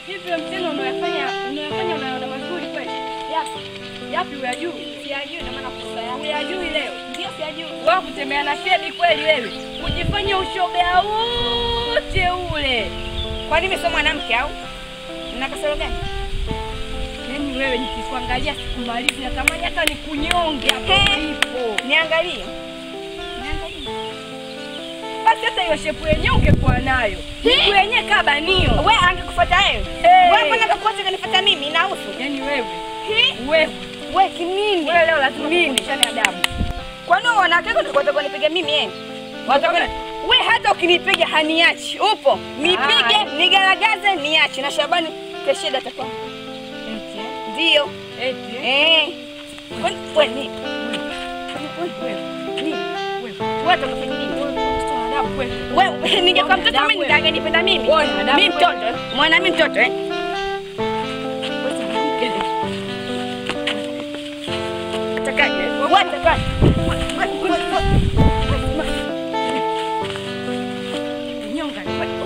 Hivyo mtendo unayofanya unayofanya unaona mazuri kweli? Yapi? Yapi uyajui? Siyajui na maana kusa yangu. Uyajui leo? Ndio siyajui. Wewe kutembea na shedi kweli wewe? Kujifanya ushoga wote ule. Kwani mimi sio mwanamke au? Nina kasoro gani? Yaani wewe nikikuangalia sikumalizi natamani hata nikunyonge hapo He. ulipo. Niangalie. Niangalie. Basi hata hiyo shepu yenyewe ungekuwa nayo. Miguu yenyewe kabanio. Wewe angekufuata wewe. Hey. Wewe mbona kakuacha kanifuata mimi na uso? Yaani wewe, Hi. wewe, Wewe kinini? wewe leo lazima tufundishane adabu. Kwani wewe wanawake wako ndio wataka kunipiga mimi eh? Wataka wewe hata ukinipiga haniachi. Upo. Nipige, Haya. nigaragaze, niache na Shabani kesheda atakuwa. Eti, eh? Ndio. eti, eh? Eh. Kwani wewe ni Wewe, wewe utafanya nini? wewe, adabu kweli. Wewe ningekuwa mtoto mimi ninganipenda mimi. Wewe ni adabu Mimi kweli. mtoto. Mwana mimi mtoto eh? Atakaje? Wewe atakaje? Nyonga.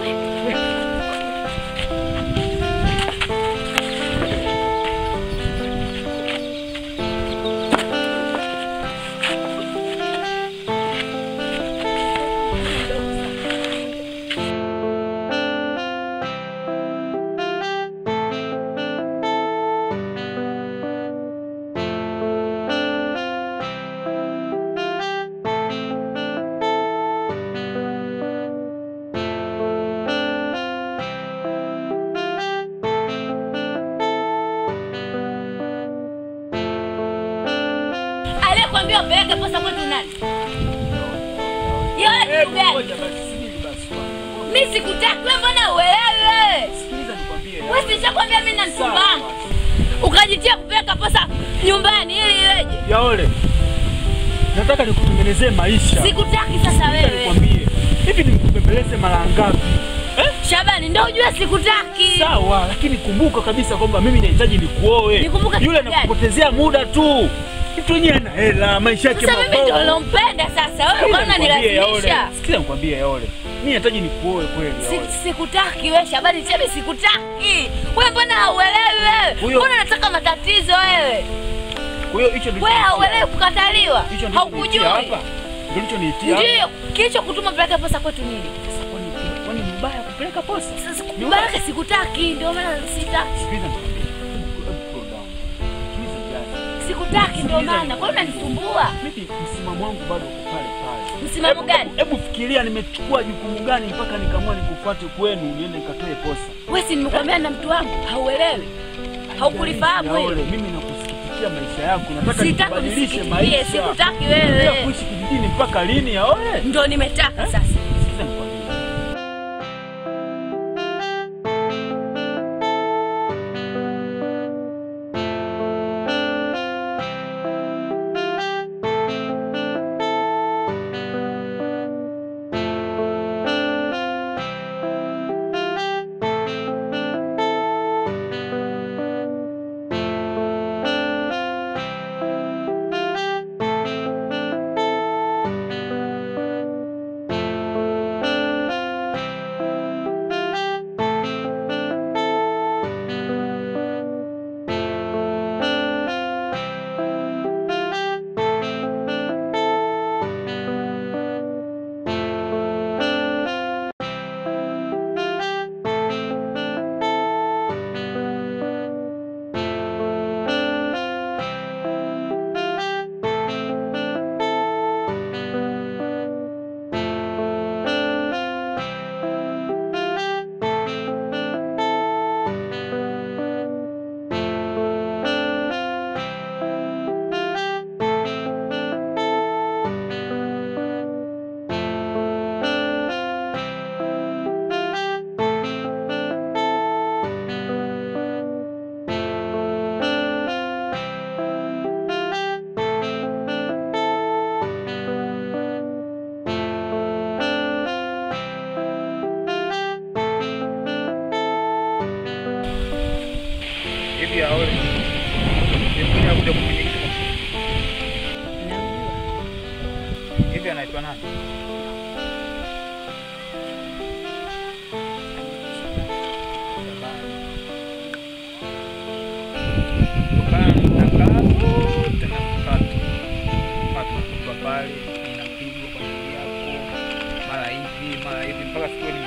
Aliyekwambia upeleke posa kwetu nani? Yule kitu gani? Mimi sikutaki wewe, mbona uelewi wewe? Wewe sishakwambia mimi na mchumba wangu. Ukajitia kupeleka posa nyumbani ili iweje? Yaole, nataka nikutengenezee maisha. Sikutaki sasa wewe. Nikwambie hivi, nikupembeleze mara ngapi? Shabani, ndio ujue sikutaki. Sawa, lakini kumbuka kabisa kwamba mimi nahitaji nikuoe. Nikumbuke Yule kitu gani? anakupotezea muda tu. Mtu mwenyewe ana hela, maisha yake Sasa mimi mabovu. ndio nilompenda sasa. Wewe Sikiza mbona nikwambie, unanilazimisha? Yaole. Sikiza nikwambie Yaole, mimi nahitaji nikuoe kweli. Yaole. Si- Sikutaki wewe Shabani, chemi sikutaki. Wewe mbona hauelewi wewe? Huyo- Mbona unataka matatizo wewe? Kwa hiyo hicho ndio Wewe kilichonitia- hauelewi kukataliwa. hicho ndio Haukujui. kilichonitia hapa. Ndio kilichonitia hapa. Ndio, kilicho kutuma peleka posa kwetu nini? Sasa kwani kwani ni mbaya kupeleka posa? Sasa baraka sikutaki, ndio maana sitaki. Sikiliza nikwambie. Hebu- hebu cool down. Sikiliza jani. Sikutaki ndio maana. Kwa nini unanisumbua? Mimi msimamo wangu bado uko pale pale. Msimamo Hebu- gani? Hebu fikiria nimechukua jukumu gani mpaka nikaamua nikufuate kwenu niende nikatoe posa. Wewe si nimekwambia na mtu wangu, hauelewi. Haukulifahamu Yaole, hilo. mimi nakusikitikia maisha yako. Nataka Sitaki nikubadilishe unisikitikie, maisha. sikutaki Unaendelea wewe. kuishi kijijini mpaka lini Yaole? Ndio nimetaka sasa. Sikiza nikwambie. Hivi Yaole. Nilikuja kuja kumiliki. Hivi anaitwa nani? Shabani.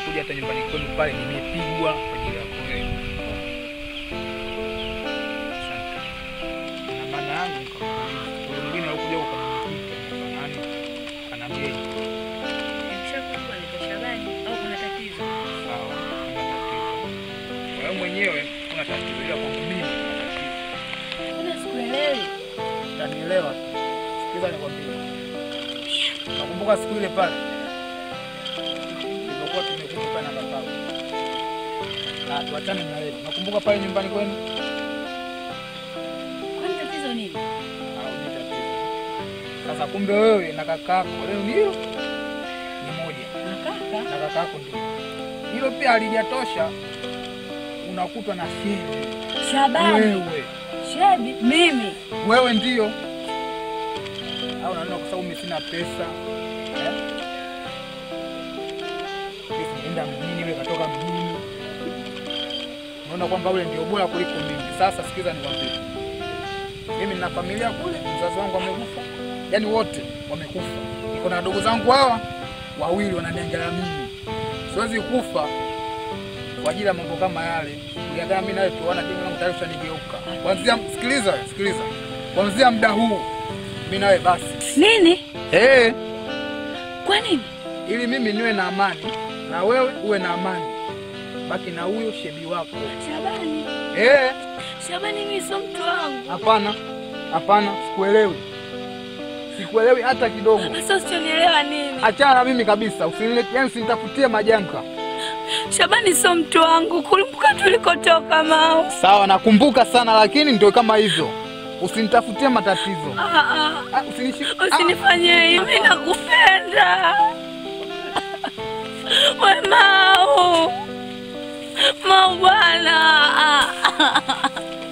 nimekuja hata nyumbani kwenu pale nimepigwa kwa ajili yako wewe. Asante. Na maana yangu nikakuuliza, kuna mwingine alikuja ukamkuta nani? Anaambia Nimeshakuwa ni Shabani au kuna tatizo? sawa, kuna tatizo. Wewe mwenyewe kuna tatizo ila kwangu mimi kuna tatizo. Mbona sikuelewi? Utanielewa tu. Sikiza nikwambie. Nakumbuka siku ile pale. Tulikuwa tumekuja pale na babako. Na tuachane na wewe. Nakumbuka pale nyumbani kwenu? Kwani tatizo nini? Haujui tatizo. Sasa kumbe wewe na kakako leo ni hilo ni moja. Na kaka? Na kakako ndio. Hilo pia halijatosha. Unakutwa na shehe. Shabani. Wewe. Shebi. Mimi. Wewe ndio au unaona kwa sababu mimi sina pesa eh? Mimi sijaenda mjini, wewe katoka mjini, unaona kwamba ule ndio bora kuliko mimi. Sasa sikiza nikwambie, mimi nina familia kule, mzazi wangu amekufa, yaani wote wamekufa. Niko na wadogo zangu hawa wawili wananiangalia mimi, siwezi kufa kwa ajili ya mambo kama yale. Uliagana mimi nawe tuona jengo langu tayari ushanigeuka. Kwanzia sikiliza, sikiliza, kwanzia muda huu mimi nawe basi Nini? eh, Kwa nini? ili mimi niwe na amani na wewe uwe na amani, baki na huyo shebi wako Shabani. eh. Shabani mimi sio mtu wangu. Hapana, hapana, sikuelewi, sikuelewi hata kidogo. Sasa usionielewa nini? Achana na mimi kabisa, usinilete, yani usinitafutie majanga. Shabani sio mtu wangu. Kumbuka tulikotoka Mao. Sawa, nakumbuka sana, lakini ndio kama hivyo, usinitafutie matatizo. Ah, ah. Ah, usinishi... Usinifanyie hivi, mimi nakupenda. We Mau. Mau bwana. Ah, ah.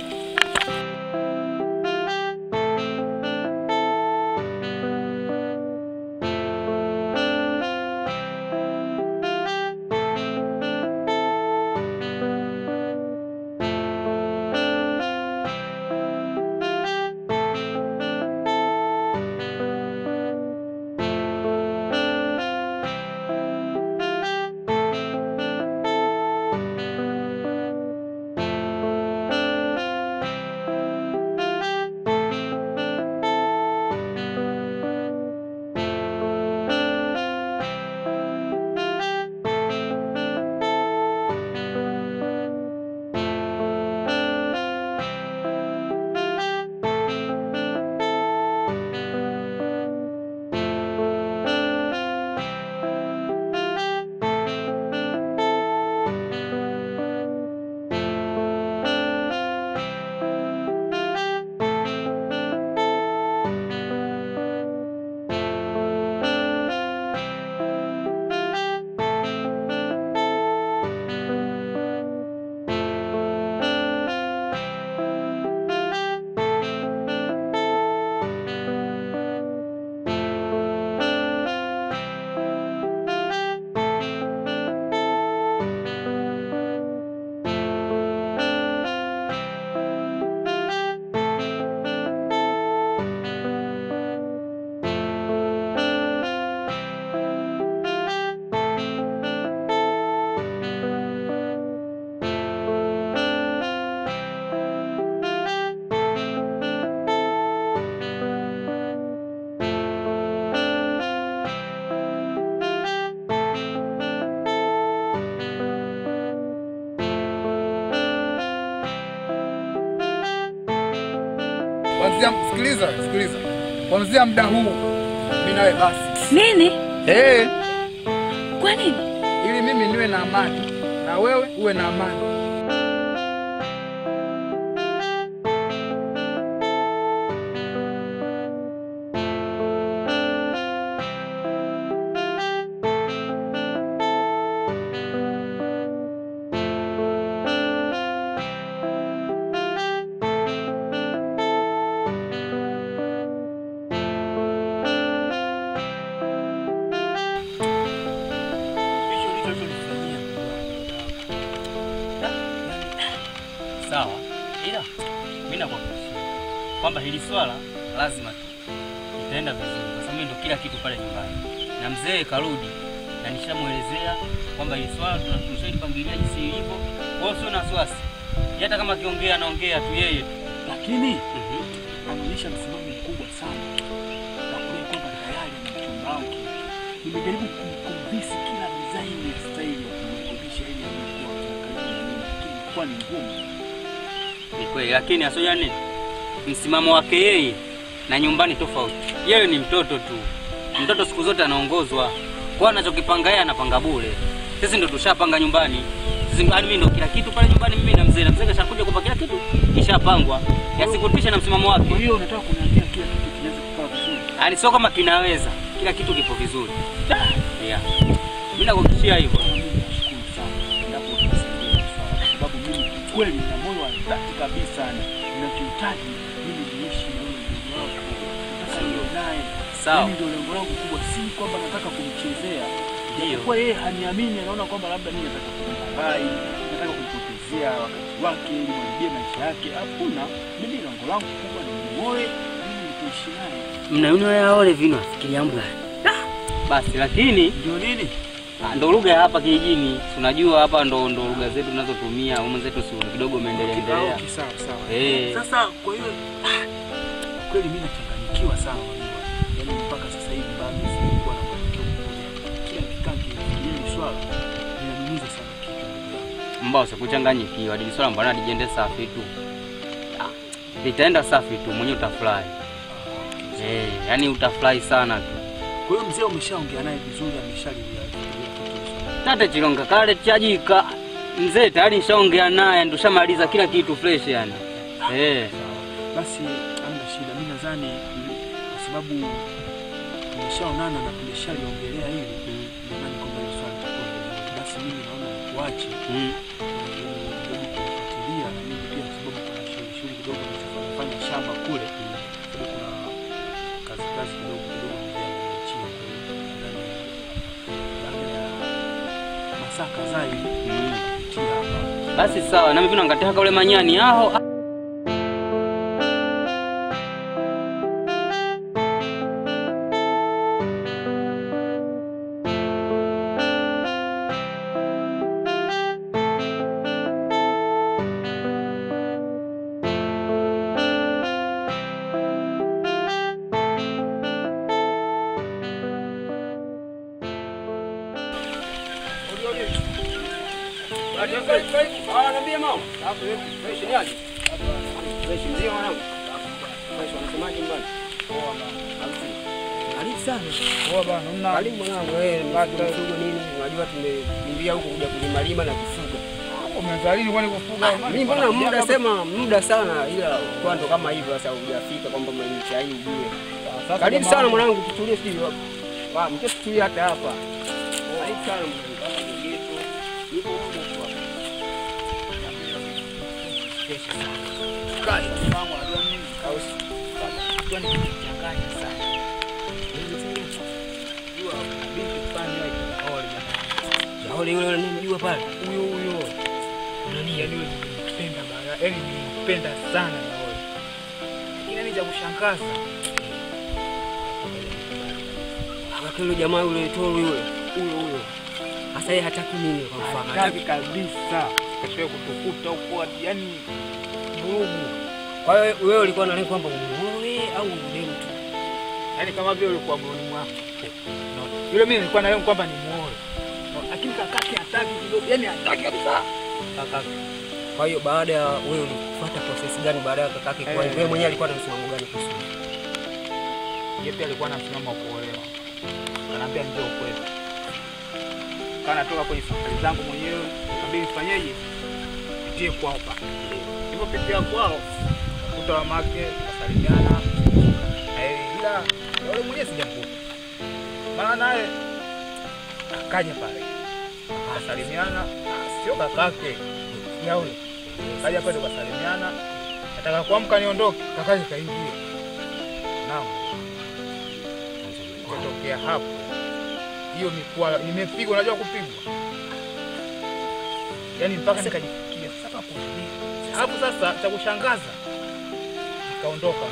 Kwanzia, sikiliza, sikiliza, kwanzia muda huu mimi nawe basi Nini? eh, Kwa nini? ili mimi niwe na amani na wewe uwe na amani. Hicho ndicho ulichonifanyia. Sawa, ila mimi nakuhakikishia kwamba hili swala lazima tu itaenda vizuri, kwa sababu mimi ndo kila kitu pale nyumbani, na mzee karudi na nishamwelezea kwamba hili swala tuna- tushalipangilia jinsi ilivyo. Kwa hiyo sio na wasiwasi, hata kama akiongea anaongea tu yeye tu. Lakini Mhm. anaonyesha msimamo mkubwa sana na kudai kwamba tayari ana mchumba wake. Nimejaribu kumconvince kila design ya style ya kumrekebisha ili amekuwa karibu na mimi, lakini ilikuwa ni ngumu. Ni kweli, lakini asoja nini, msimamo wake yeye na nyumbani tofauti. Yeye ni mtoto tu, mtoto siku zote anaongozwa kwa anachokipanga yeye, anapanga bure. Sisi ndo tushapanga nyumbani, sisi yaani mimi ndo kila kitu pale nyumbani, mimi na mzee na mzee kashakuja kupa kila kitu, ishapangwa, yasikutisha na msimamo Kwa wake. hiyo unataka kuniambia kila kitu kinaweza kukaa vizuri? Yaani sio kama kinaweza, kila kitu kipo vizuri. Yeah. Mimi nakuhakikishia hivyo. Mimi nashukuru sana endapo utasaidia swala, kwa sababu mimi kweli na moyo wa dhati kabisa na ninachokihitaji mimi niishi na yule ndugu wako, nataka niwe naye. Sawa. Yaani ndio lengo langu kubwa, si kwamba nataka kumchezea. Ndio. Kwa yeye haniamini, anaona kwamba labda mimi nataka kumlaghai, nataka kumpotezea wakati wake ili mharibie maisha yake. Hakuna, mimi lengo langu kubwa ni muoe, mimi nitaishi naye. Mnaona yaole vino afikiria mbwa. Basi lakini Ndio nini? Ah, ndo lugha ya hapa kijijini. Si unajua hapa ndo ndo lugha zetu tunazotumia. Umu zetu si kidogo umeendelea endelea. Okay, sawa sawa. Eh. Sasa kwa hiyo ah, kweli mimi nachanganyikiwa sana unajua. Yaani mpaka sasa hivi bado sikuwa na mwelekeo mzuri. Kila nikikaa kifikiria hili swala linaniumiza sana kichwa ndugu yangu. Mbao usikuchanganyikiwa. Dili swala mbona lijende safi tu. Ah, litaenda safi tu, mwenyewe utafurahi. Eh, yani utafurahi sana tu. Kwa hiyo mzee umeshaongea naye vizuri ameshalilia kitu swala. Tate chilonga kale chajika. Mzee tayari nishaongea naye, ndo shamaliza kila kitu fresh yani. Eh. Basi hamna shida. Mimi nadhani mm, kwa sababu tumeshaonana na tumeshaliongelea hili, nadhani kwamba hili swala litakuwa vizuri. Basi mimi naona nikuache Mm. kufuatilia na mimi pia, kwa sababu kuna shughuli shughuli kidogo nafanya shamba kule, sababu kuna kazi kazi kidogo kidogo mzee ameniachia. Kwa hiyo nadhani baada ya masaa kadhaa hivi Mm. pitia hapa. Basi sawa, nami vino ngataka ule manyani aho. Karibu sana. Poa bana, mna Karibu mwanangu, wewe nimefuga mfugo nini? Unajua tumekimbia huko kuja kulimalima na kufuga. umeanza lini kwani kufuga? Mimi mbona muda sema muda sana, ila kwa ndo kama hivyo sasa hujafika kwamba maisha hii ujue. Sasa Karibu jamaa- sana mwanangu, tutulie sisi hapa. Wa, mke tutulie hata hapa. Karibu sana mwanangu, hapa ni geto. Nipo muda tu hapa. Kai, Mama, unajua nini? kausi. Unajua nikichanganya sana. Unajua binti fulani yule kinaole bana. Yaole yule yule nimjua pale. Huyo huyo. Nani yaani yule nilimpenda bana. Yaani nilimpenda sana na wewe. Lakini ni cha kushangaza. Akakelo jamaa yule toro yule. Huyo huyo. Sasa yeye hataki nini kwa mfano? Hataki kabisa. Kashoe kutukuta huko hadi yaani vurugu. Kwa hiyo wewe ulikuwa na lengo kwamba umuoe au ule mtu? Yaani kama vile ulikuwa moyoni mwako. Unaona? Yule mimi nilikuwa na lengo kwamba ni muoe. Unaona? Lakini kakake hataki kidogo. Yaani hataki kabisa. Kakake. Kwa hiyo baada ya wewe ulifuata process gani baada ya kakake kwa Eh. wewe mwenyewe alikuwa na msimamo gani kuhusu? Yeye pia alikuwa na msimamo wa kuolewa. Kanaambia njoo kwetu. Kana natoka kwenye safari zangu mwenyewe, ikabidi nifanyeje? Nipitie kwao pa. Nilipopitia kwao, kuta mamake wasalimiana. Eh, ila yule mwenyewe sijamkuta. Maana naye akaja pale. Akasalimiana, Ah, sio kakake. Yaule. Kaja pale tukasalimiana. Nataka kuamka niondoke, kakaje kaingia. Naam. Kutokea hapo hiyo mikwala nimepigwa, unajua kupigwa, yaani mpaka nikajifikia sasa kwa nini? Hapo sasa cha kushangaza nikaondoka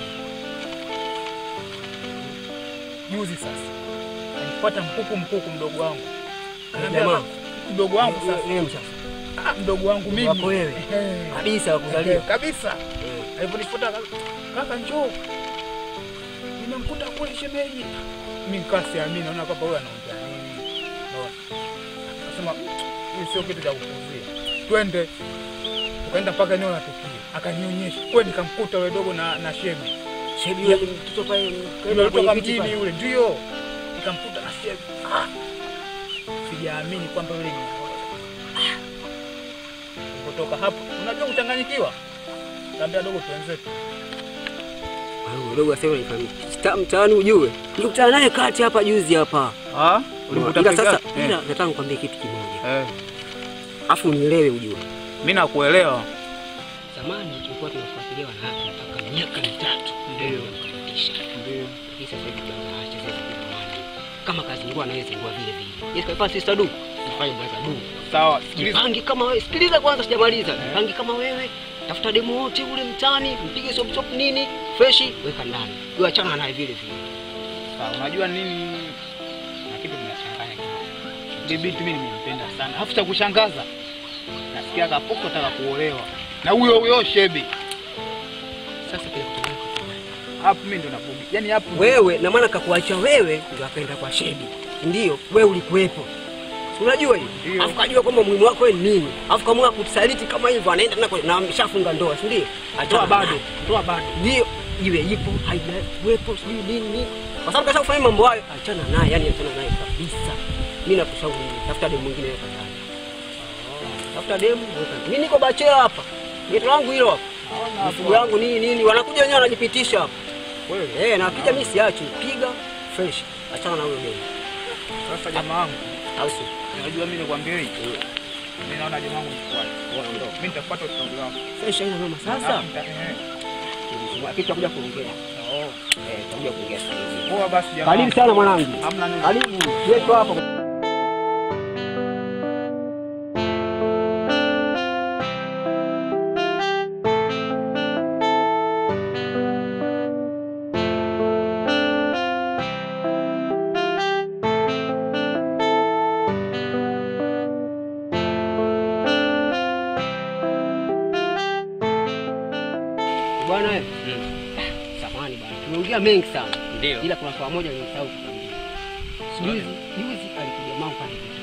juzi. Sasa nilifuata mkuku mkuku mdogo wangu Ananiambia, Jamaa. mdogo wangu sasa. Wewe msasa. Ah, mdogo wangu mimi. Wako wewe. Eh. Kabisa wa kuzaliwa. Eh, kabisa. Aliponifuata kaka, kaka njoo. Nimemkuta kule shemeji. Mimi nikaa siamini, naona kwamba huyu anaongea nini. Unaona? Akasema hii sio kitu cha kupuzia. Twende. Tukaenda mpaka eneo la tukio. Akanionyesha. Kweli nikamkuta yule dogo na na shemeji. Shebi yule mtoto pale Yule kwenye kutoka kiti mjini pale. yule ndio. Nikamkuta na shemeji. Ah. Sijaamini kwamba yule ni Ah. Kutoka hapo, unajua kuchanganyikiwa. Kaambia dogo tuenzetu. Ah, Dogo asema nifahamie. Sta- Mtaani ujue. Nilikutana naye kati hapa juzi hapa. Ah, Ila sasa ila nataka nikwambie kitu kimoja. Eh, Afu unielewe ujue. mimi nakuelewa. Zamani tulikuwa tunafuatilia wanawake mpaka miaka mitatu. Ndio. Tunakamatisha. Ndio. Lakini sasa hivi bwana anachezea vile mwana. Kama kazi ngua anaweza ngua vile vile. Yes, kaifa sister du. Nifanye blaza du. Sawa, sikiliza. Jipange kama wewe. Sikiliza kwanza sijamaliza. Jipange kama wewe. Tafuta demo wote ule mtaani, mpige sop sop nini, freshi, weka ndani. Wewe achana naye vile vile. Sawa, unajua nini? Na kitu kinachanganya kidogo. Ile binti mimi nimempenda sana. Alafu cha kushangaza. Nasikia kapoko nataka kuolewa. Na huyo huyo shebi. Sasa kile kutoka Hapo mimi ndo nabugi. Yaani hapo wewe na maana kakuacha wewe ndio akaenda kwa shebi ndio wewe ulikuwepo Si unajua hiyo Ndio. afu kajua kwamba muhimu wako wewe ni nini afu kama kusaliti kama hivyo anaenda tena kwa- na ameshafunga ndoa si ndio toa bado. Toa bado. ndio iwe ipo haijawepo sijui nini nini. kwa sababu kasha kufanya mambo hayo achana naye yani achana naye kabisa mimi nakushauri hivi, tafuta demu mwingine weka ndani tafuta demu weka mimi niko bachela hapa geto langu hilo hapa mifugo yangu nini nini wanakuja wenyewe wanajipitisha hapa Kweli. Eh, na akija mimi siachi, piga fresh. Achana na huyo demu. Sasa jamaa wangu, Au si? unajua mimi nikwambia hivi. Mimi naona jamaa wangu mfuate. Mimi nitafuata ushauri wako. Fresh haina mama sasa. Alafu nita- eh. Kitu tutakuja kuongea. Oh. Eh, tutakuja kuongea sasa hivi. Poa basi jamaa. Karibu sana mwanangu. Hamna nini. Karibu. Yetu hapo. Bwana wewe. Samahani bwana. Tumeongea mengi sana. Ndio. Ila kuna swala moja nimesahau kukwambia. Juzi juzi alikuja mama pale kitu.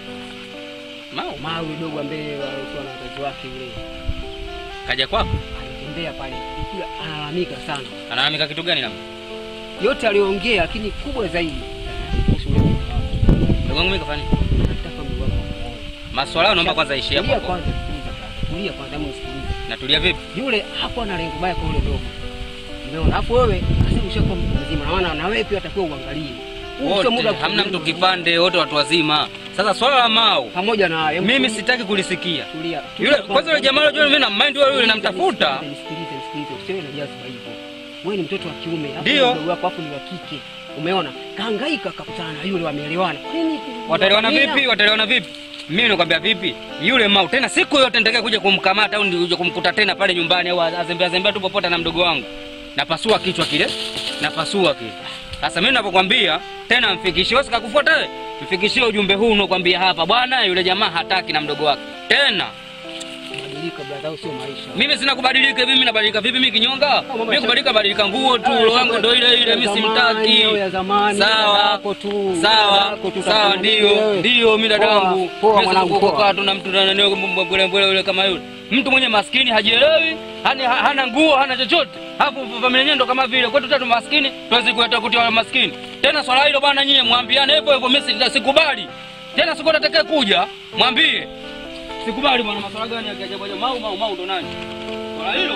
Mau, Mawe dogo ambaye alikuwa na wazazi wake yule. kaja kwako? Alitembea pale. Kila analalamika sana. Analalamika kitu gani na Yote aliongea lakini kubwa zaidi. kuhusu yule mtoto wake. ndugu wangu mimi kafanya? Nataka mdogo wako amuoe. Maswala hayo naomba kwanza ishi hapo. Tulia hapo. kwanza, sikiliza kwanza. Tulia kwanza, hebu nisikilize. Natulia vipi? Yule hapo ana lengo baya kwa yule dogo. Umeona? Alafu wewe sasa ushakuwa mtu mzima. Na maana na wewe pia atakuwa uangalie. Huu sio muda Wote wa hamna mtu kuzungumza. kipande, wote watu wazima. Sasa swala la Mau pamoja na hebu mimi tulia. sitaki kulisikia. Tulia. Yule kwanza yule jamaa unajua mimi na mind wewe yule namtafuta. Nisikilize, nisikilize. Usiwe na jazba hivyo. Wewe ni mtoto wa kiume, alafu Ndio. mdogo wako afu ni wa kike. Umeona? Kahangaika akakutana na yule wameelewana. Kwa nini? Wataelewana Nina- vipi? Wataelewana vipi? Mimi nakwambia vipi? Yule Mau tena siku yote nitakaye kuja kumkamata au nije kumkuta tena pale nyumbani au azembea zembea tu popote na mdogo wangu. Napasua kichwa kile. Napasua kile. Sasa mimi ninapokuambia tena mfikishie wewe sikakufuata wewe. Mfikishie ujumbe huu unaokuambia hapa bwana yule jamaa hataki na mdogo wake. Tena Badilika brother, sio maisha. mimi sina kubadilika mimi nabadilika vipi mimi kinyonga? mambo Mimi ya- kubadilika badilika nguo tu, roho yangu ndio ile ile mimi simtaki. Au ya zamani, Sawa. yako tu. Sawa, yako tu, sawa, utakuwa ndio, wewe. ndio, mimi dadangu. Poa, poa Mimi mwanangu, sikukukaa poa. tu na mtu na nani mbwele mbwele yule kama yule. Mtu mwenye maskini hajielewi, hana hana nguo, hana chochote. Hapo familia yenyewe ndo kama vile kwetu tatu maskini, tuwezi kueta kutia maskini. Tena swala hilo bwana nyie mwambiane hivyo hivyo, mimi sita- sikubali. Tena siku atakayekuja kuja, mwambie. Sikubali bwana, maswala gani ya ajabu ajabu. Mau mau mau ndo nani? Swala hilo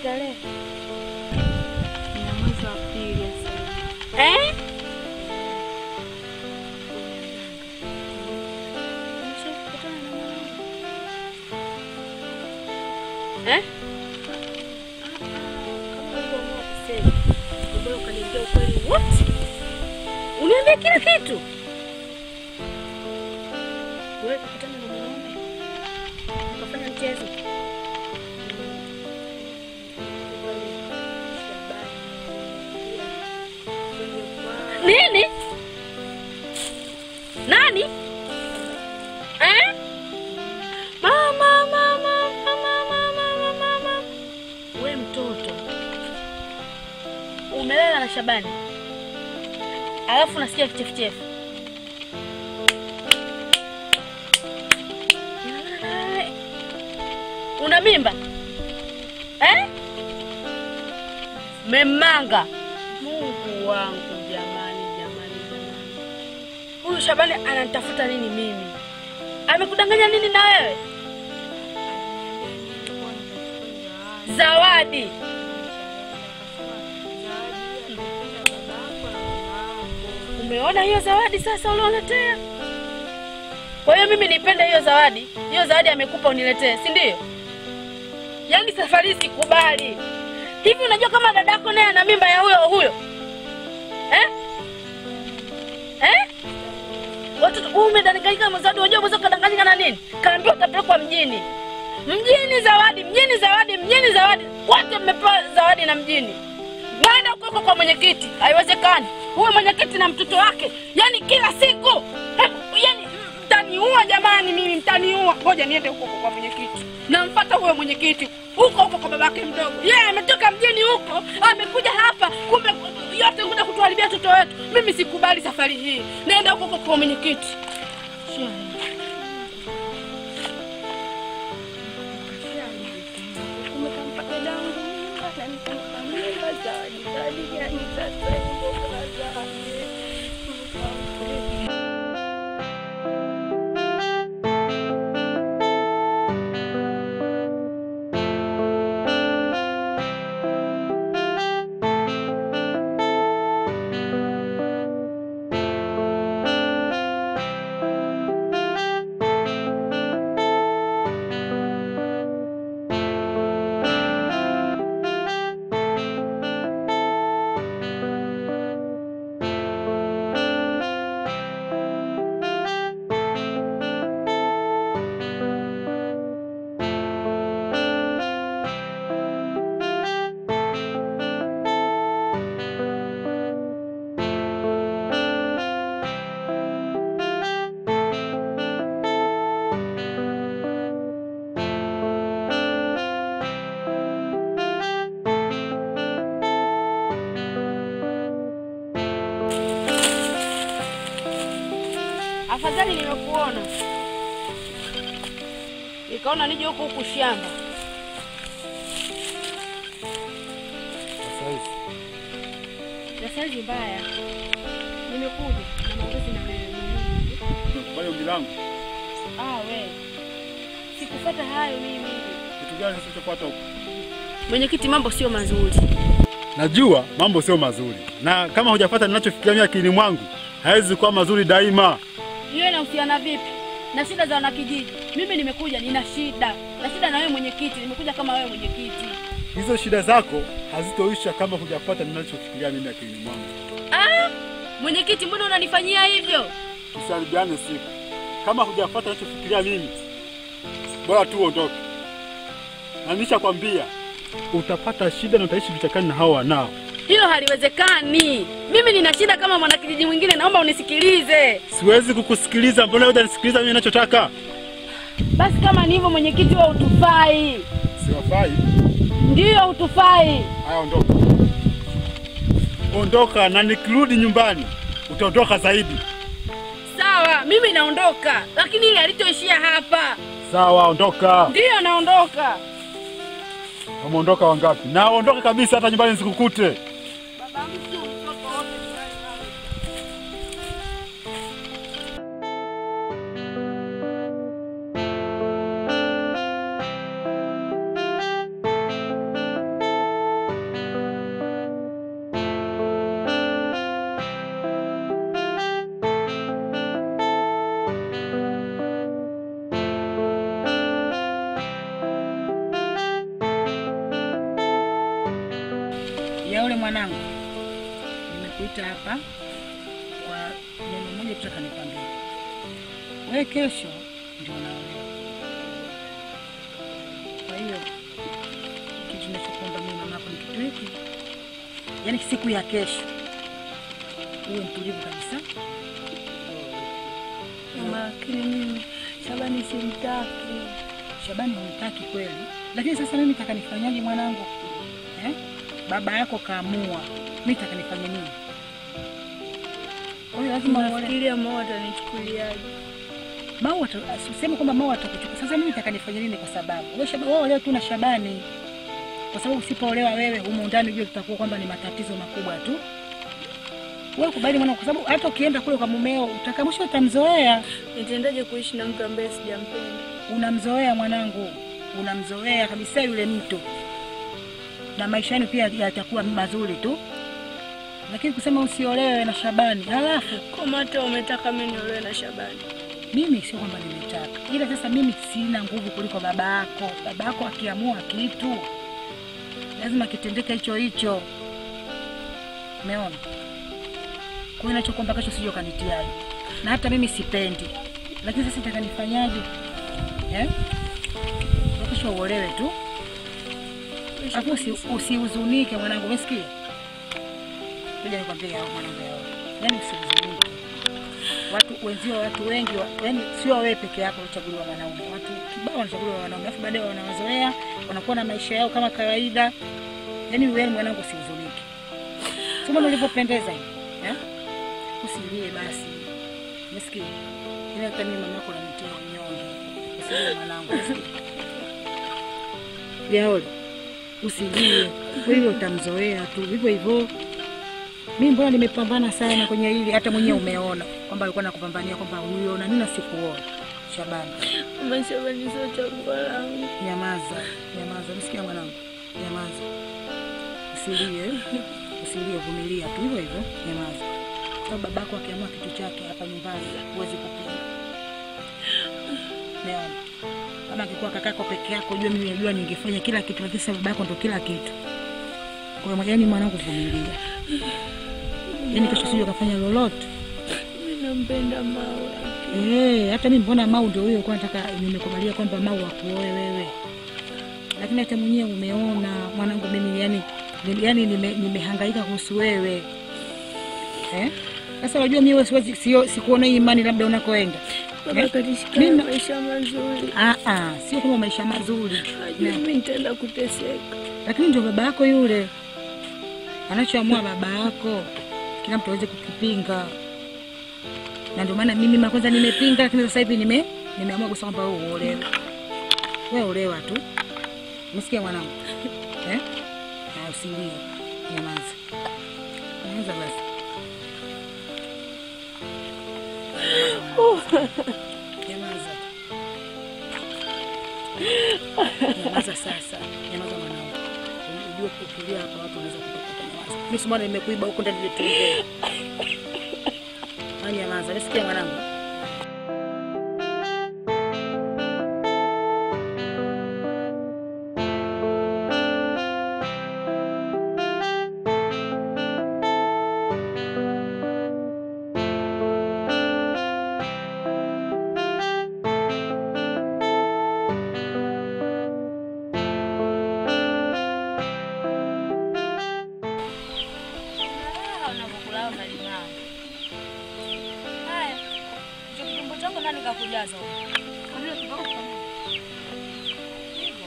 tarehe? Na mwezi wa pili sasa. Eh? Umeshakutana na mwanangu? Eh? Mbona ukaniambia ukweli wote? Uniambia kila kitu. Wewe kukutana na mwanaume ukafanya mchezo. Nini? Nani? Eh? Mama, mama, mama, mama, mama. We mtoto umelala na Shabani alafu nasikia kichefuchefu. Una mimba eh? Memanga. Mungu wangu jamani, jamani, jamani, huyu Shabani ananitafuta nini mimi? Amekudanganya nini na wewe? Zawadi Umeona hiyo zawadi sasa ulioletea? Kwa hiyo mimi nipende hiyo zawadi, hiyo zawadi amekupa uniletee, si ndio? Yaani safari hii sikubali. Hivi unajua kama dadako naye ana mimba ya huyo huyo eh? Eh? Watoto wewe umedanganyika na zawadi, unajua mwenzako kadanganyika na nini? Kaambiwa utapelekwa mjini. Mjini zawadi, mjini zawadi, mjini zawadi. Wote mmepewa zawadi na mjini. Naenda huko huko kwa mwenyekiti, haiwezekani. Huyo mwenyekiti na mtoto wake, yani kila siku Hebu, yani mtaniua jamani, mimi mtaniua. Ngoja niende huko huko kwa mwenyekiti, nampata huyo mwenyekiti huko huko kwa babake mdogo. Yeye ametoka mjini huko, amekuja hapa, kumbe yote kuja kutuharibia watoto wetu. Mimi sikubali safari hii, naenda huko huko kwa mwenyekiti. Afadhali nimekuona, nikaona nije huku huku shamba. Na saizi mbaya, nimekuja na maongezi na wewe. Kubali ombi langu. Ah, we sikufuata hayo mimi. Kitu gani sasa ulichopata huko? Mwenyekiti, mambo sio mazuri. Najua mambo sio mazuri, na kama hujafuata ninachofikiria mimi akilini mwangu, haiwezi kuwa mazuri daima. Hiyo inahusiana vipi na shida za wanakijiji? Mimi nimekuja, nina shida na shida na wewe mwenyekiti, nimekuja kama wewe mwenyekiti. Hizo shida zako hazitoisha kama hujafuata ninachofikiria mimi akilini mwangu. Ah, mwenyekiti, mbona unanifanyia hivyo? Tusiharibiane siku. Kama hujafuata ninachofikiria mimi, bora tu uondoke. Na nishakwambia utapata shida na utaishi vichakani na hao wanao. Hilo haliwezekani. Mimi nina shida kama mwanakijiji mwingine, naomba unisikilize. Siwezi kukusikiliza, mbona wewe unanisikiliza mimi ninachotaka? Basi kama ni hivyo, mwenyekiti, wewe utufai. Siwafai. Ndiyo, utufai. Haya, ondoka. Ondoka na nikirudi nyumbani utaondoka zaidi. Sawa, mimi naondoka, lakini hili halitoishia hapa. Sawa, ondoka. Ndiyo, naondoka. Umeondoka wangapi? Na ondoka kabisa, hata nyumbani nisikukute. ya ule mwanangu, nimekuita hapa kwa neno moja, tutaka nikwambie wewe, kesho ndio unaolewa. Kwa hiyo kitu ninachokuomba mimi mama yako ni kitu hiki, yaani siku ya kesho uwe mtulivu kabisa. Mama, lakini mimi Shabani simtaki. Shabani humtaki kweli, lakini sasa mimi nataka nifanyaje mwanangu eh? Baba yako kaamua, mimi nataka nifanye nini? Kwa hiyo lazima uone Nafikiria mama atanichukuliaje? Mau useme kwamba Mau atakuchukua. Sasa mimi nataka nifanye nini? Kwa sababu wewe Shabani, wewe leo tu na Shabani, kwa sababu usipoolewa wewe humo ndani, ujue tutakuwa kwamba ni matatizo makubwa tu. Wewe kubali mwana, kwa sababu hata ukienda kule kwa mumeo utaka mwisho utamzoea. Nitaendaje kuishi na mtu ambaye sijampenda? Unamzoea mwanangu, unamzoea kabisa yule mtu, na maisha yenu pia yatakuwa mazuri tu, lakini kusema usiolewe na Shabani halafu Kama hata umetaka mimi niolewe na Shabani. mimi sio kwamba nimetaka, ila sasa mimi sina nguvu kuliko baba yako. Baba yako akiamua kitu lazima kitendeke hicho hicho, umeona? Kwa hiyo nachokuomba kesho sije ukanitiaje, na hata mimi sipendi, lakini sasa nataka nifanyaje eh? Kwa Kesho uolewe tu, alafu usi- usihuzunike mwanangu, umesikia? Kuja nikwambie hao mwanangu yao, yaani usihuzunike watu wenzio, watu wengi, wa- yaani sio wewe peke yako uchaguliwa wanaume, watu kibao wanachaguliwa wanaume, alafu baadaye wanawazoea, wanakuwa na maisha yao kama kawaida. Yaani wewe mwanangu, usihuzunike, sio mbona ulivyopendeza hivi eh? Usilie basi, umesikia? Ila hata mimi mama yako nanitia unyonge, usilie mwanangu, umesikia? Yaole, usilie, wewe utamzoea tu hivyo hivyo. Mimi mbona nimepambana sana kwenye hili, hata mwenyewe umeona kwamba alikuwa nakupambania kwamba huyo na nini sikuona. Shabani, Mama, Shabani sio chaguo langu. nyamaza, nyamaza, nisikia mwanangu, nyamaza, usilie, usilie, vumilia tu hivyo hivyo, nyamaza. Sababu babako akiamua kitu chake hapa nyumbani huwezi kupinga. Umeona? Kama angekuwa kakako peke yako, jua mimi najua ningefanya kila kitu, lakini sasa babako ndo kila kitu. Kwa hiyo yaani, mwanangu, vumilia, yaani kesho sije ukafanya lolote. Mimi nampenda Mawa. Eh, hata mimi mbona Mau ndio huyo kwa nataka nimekubalia kwamba Mau akuoe wewe. Lakini hata mwenyewe umeona mwanangu mimi yani ni- yani nime- nimehangaika kuhusu wewe. Eh? Sasa unajua mimi wewe siwezi sio sikuona hii imani labda unakoenda. Baba Eh? katika Mimi- maisha mazuri. Ah ah, sio kama maisha mazuri. Najua Na- mimi nitaenda kuteseka. Lakini ndio baba yako yule. Anachoamua baba yako kila mtu aweze kukipinga. Na ndio maana mimi kwanza nimepinga, lakini sasa hivi nime nimeamua kusema kwamba wewe uolewe. Wewe olewa tu. Umesikia mwanangu? Eh? Na usilie. Nyamaza. Nyamaza basi. Nyamaza. Nyamaza sasa. Nyamaza mwanangu. Ujue kukilia hapa watu wanaweza kutoka nyamaza. Mimi simama nimekuiba huko ndani nituongee. Ah, Nyamaza. Nisikia mwanangu. Unavyokulala unalimao. Haya, hicho kitumbo chako nani kakujaza? Kwa vile kidogo kufanya hivyo.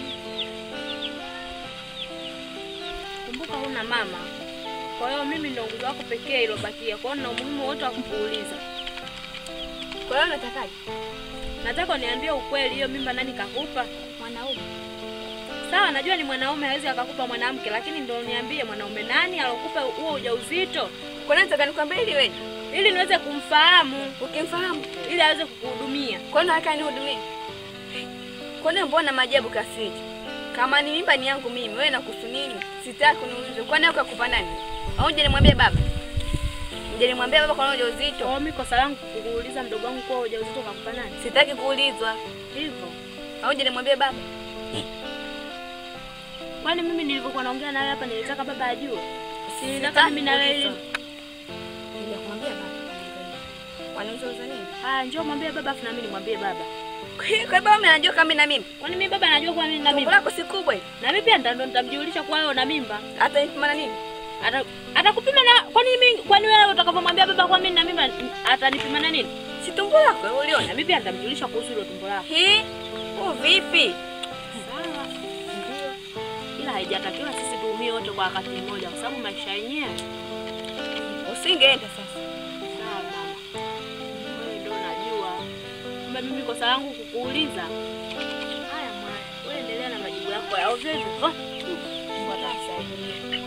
Kumbuka huna mama, kwa hiyo mimi ndo nguzo wako pekee ilobakia. Kwa hiyo na umuhimu wote wa kukuuliza. Kwa hiyo unatakaje? Nataka uniambie ukweli, hiyo mimba nani kakupa? Mwanaume. Sawa, najua ni mwanaume hawezi akakupa mwanamke, lakini ndo uniambie mwanaume nani alokupa huo ujauzito, Kwa nini nataka nikwambie ili wewe? ili niweze kumfahamu, Ukimfahamu. ili aweze kukuhudumia. Kwa nini nataka nihudumie? Kwa nini mbona maajabu kasiji? Kama ni mimba ni yangu mimi, wewe nakuhusu nini? Sitaki kuniuliza. Kwa nini ukakupa nani? Au je nimwambie baba? Je nimwambie baba kwa nini ujauzito? Kwa hiyo mimi kosa langu kukuuliza mdogo wangu kwa ujauzito kakupa nani? Sitaki kuulizwa. Hivyo. Au je nimwambie baba? Kwani mimi nilivyokuwa naongea nawe hapa nilitaka baba ajue? Si nilitaka mimi na wewe. Nilikwambia baba. Wanauza nini? Haya, njoo mwambie baba afu na mimi nimwambie baba. Kwa hiyo baba mimi anajua kama mimi na mimi. Kwani mimi baba anajua kwa nini na Tumbo mimba? lako si kubwa hivi. Na mimi pia ndo ndo nitamjulisha kwa wewe na mimba. Hata nipima na nini? Ata atakupima na kwani mimi kwani wewe utakapomwambia baba kwa mimi na mimba atanipima na nini? Si tumbo lako wewe Na uliona. mimi pia nitamjulisha kuhusu hilo tumbo lako. Hii u vipi? Sawa. Ndio. Ila haijatakiwa sisi tuumie wote kwa wakati mmoja kwa sababu maisha yenyewe. Usingeenda sasa. Sawa mama. Wewe ndio unajua. Kumbe mimi kosa langu kukuuliza. Haya mwana, wewe endelea na majibu yako ya ovyo hivyo. Oh. Mungu atakusaidia.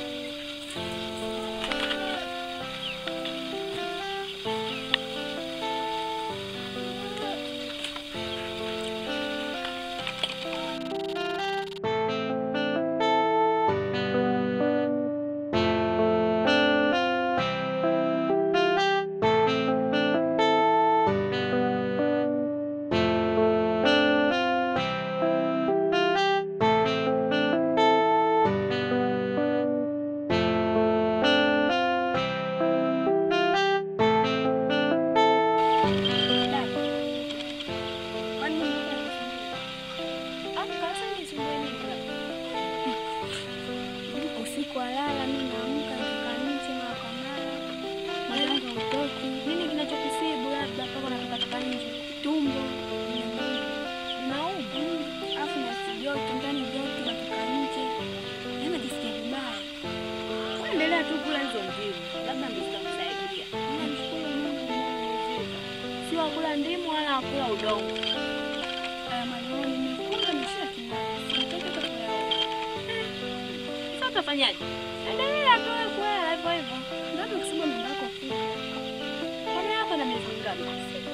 Usiku walala, mimi naamka natoka nje mara kwa mara, mwanangu hautoki. Nini kinachokisibu labda mpaka unatoka toka nje? Tumbo nauma, alafu nasi joto ndani, joto natoka nje, yaani najisikia vibaya. Endelea tu kula hizo ndimu. Labda ndio zitakusaidia. Namshukuru Mungu mwangu, Si wakula ndimu wala wakula udongo. haya maneno nimekula nimeshia kinai, sitaki hata kuyaona. Sasa utafanyaje? Endelea tu wewe kula hivyo hivyo. Ndio kusema mimba yako kubwa. Kwani hapa na miezi mingapi?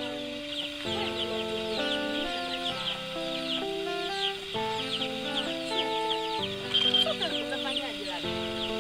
Sasa utafanyaje labda?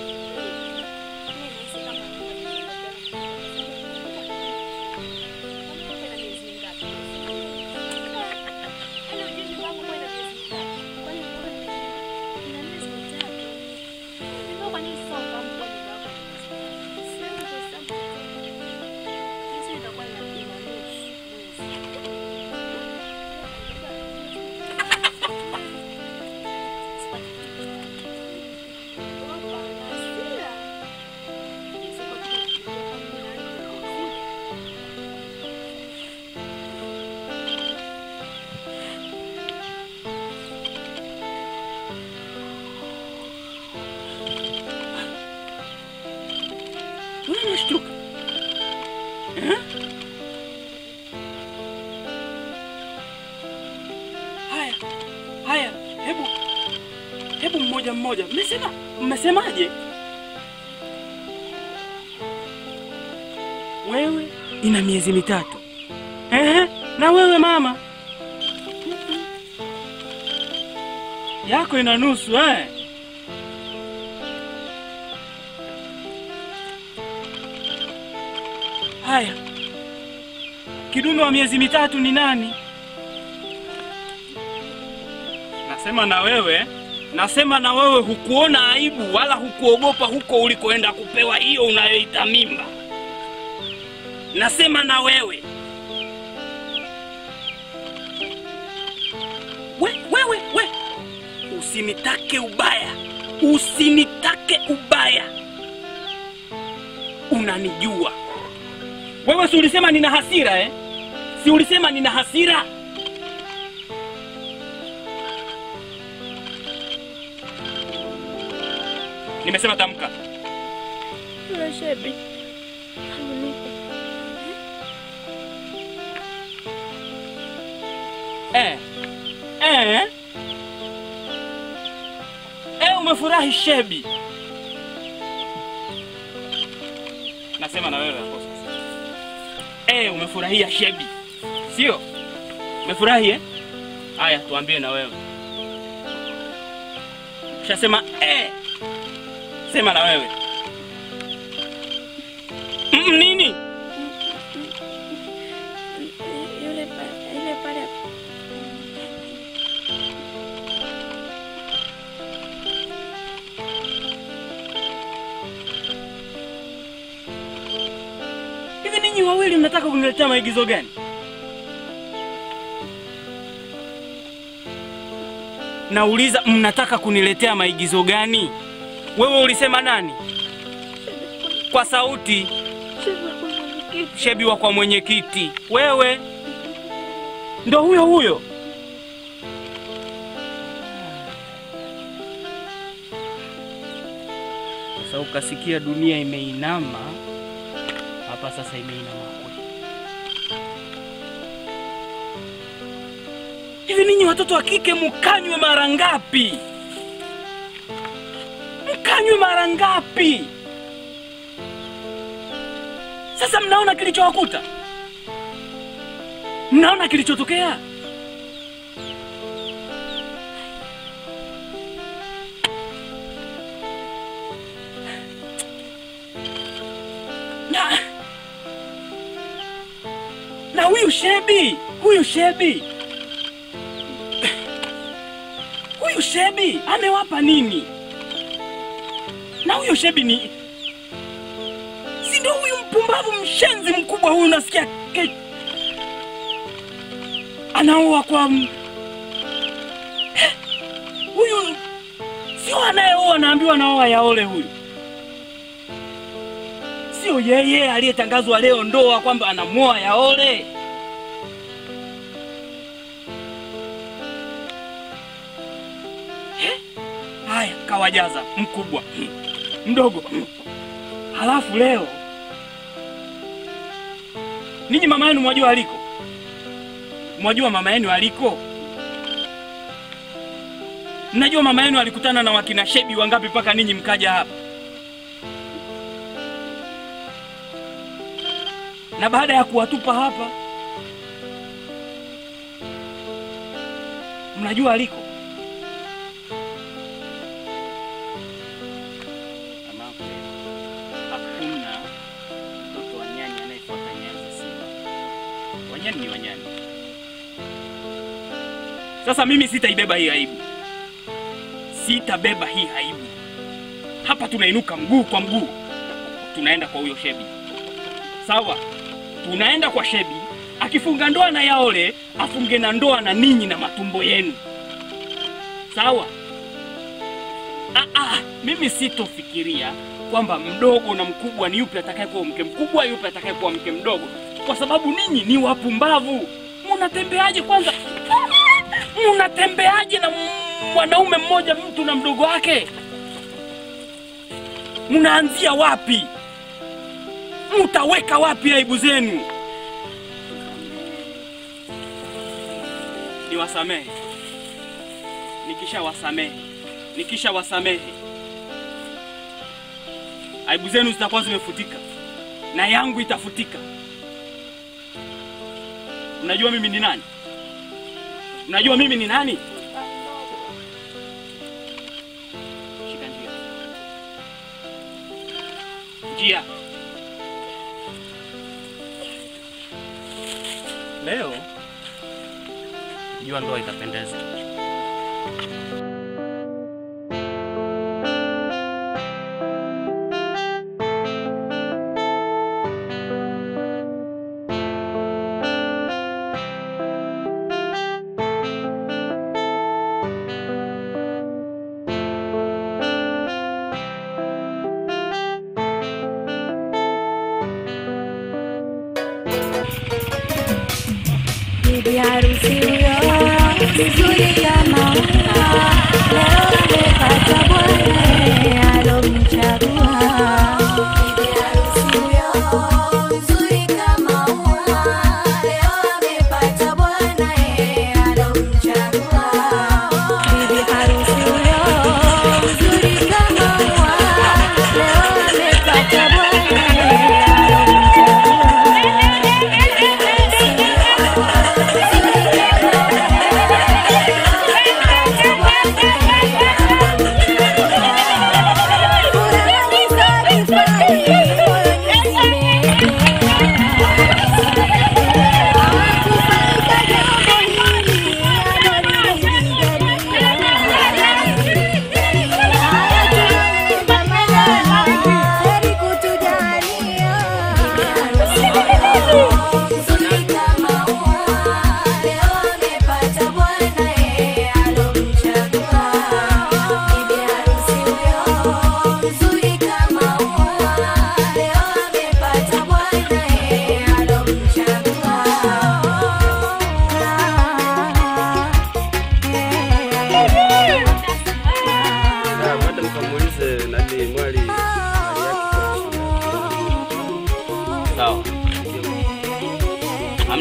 Mbona unashtuka? Eh? Haya, haya, hebu hebu mmoja mmoja. Mmesema mmesemaje? Wewe ina miezi mitatu. Ehe, na wewe mama yako ina nusu eh? Haya, kidume wa miezi mitatu ni nani? Nasema na wewe, nasema na wewe, hukuona aibu wala hukuogopa huko ulikoenda kupewa hiyo unayoita mimba. Nasema na wewe we, wewe we, usinitake ubaya, usinitake ubaya, unanijua wewe si ulisema nina hasira eh? Si ulisema nina hasira? Nimesema tamka. Yule shebi alinipa Eh. Eh. Eh, umefurahi shebi. Nasema na wewe hapo sasa. Eh, umefurahia shebi. Sio? Umefurahi eh? Haya, tuambie na wewe. Ushasema eh. Sema na wewe. Mm, nini? yule pale, yule pale Nyinyi wawili mnataka kuniletea maigizo gani? Nauliza, mnataka kuniletea maigizo gani? Wewe ulisema nani? Kwa sauti. Shebi wa kwa mwenyekiti. Wewe ndo huyo huyo. Sasa ukasikia dunia imeinama hapa, sasa imeinama kweli. Hivi ninyi watoto wa kike mkanywe mara ngapi? Mkanywe mara ngapi? Sasa mnaona kilichowakuta, mnaona kilichotokea. Na, na huyu Shebi, huyu Shebi, huyu Shebi amewapa nini? Na huyo Shebi ni si ndio huyu mpumbavu mshenzi mkubwa huyu, unasikia ke... anaoa kwa m- Eh, huyu sio anayeoa, naambiwa anaoa yaole huyu sio yeye aliyetangazwa leo ndoa kwamba anamwoa yaole. Eh, Haya, kawajaza mkubwa mdogo, halafu leo ninyi mama yenu mwajua aliko, mwajua mama yenu aliko, mnajua mama yenu alikutana na wakina Shebi wangapi mpaka ninyi mkaja hapa? na baada ya kuwatupa hapa, mnajua aliko. Mama, hakuna mtoto wa nyani anayefuata nyayo za simba. Wanyani ni wanyani. Sasa mimi sitaibeba hii aibu, sitabeba hii aibu. Hapa tunainuka mguu kwa mguu, tunaenda kwa huyo Shebi, sawa? tunaenda kwa Shebi, akifunga ndoa na Yaole afunge na ndoa na ninyi na matumbo yenu, sawa? Ah, ah, mimi sitofikiria kwamba mdogo na mkubwa ni yupi atakayekuwa mke mkubwa, yupi atakayekuwa mke mdogo, kwa sababu ninyi ni wapumbavu. Munatembeaje kwanza? Munatembeaje na mwanaume mmoja, mtu na mdogo wake? Munaanzia wapi? mtaweka wapi aibu zenu? Niwasamehe, nikisha wasamehe, nikisha wasamehe, aibu zenu zitakuwa zimefutika na yangu itafutika. Mnajua mimi ni nani? Mnajua mimi ni nani? Shika njia, njia. Leo jua ndoa itapendeza. Bibi harusi huyo mzuri kama ua, leo amepata bwana alomchagua. Bibi harusi huyo mzuri kama ua, leo amepata bwana alomchagua. Bibi harusi huyo mzuri kama ua, leo amepata bwana alomchagua.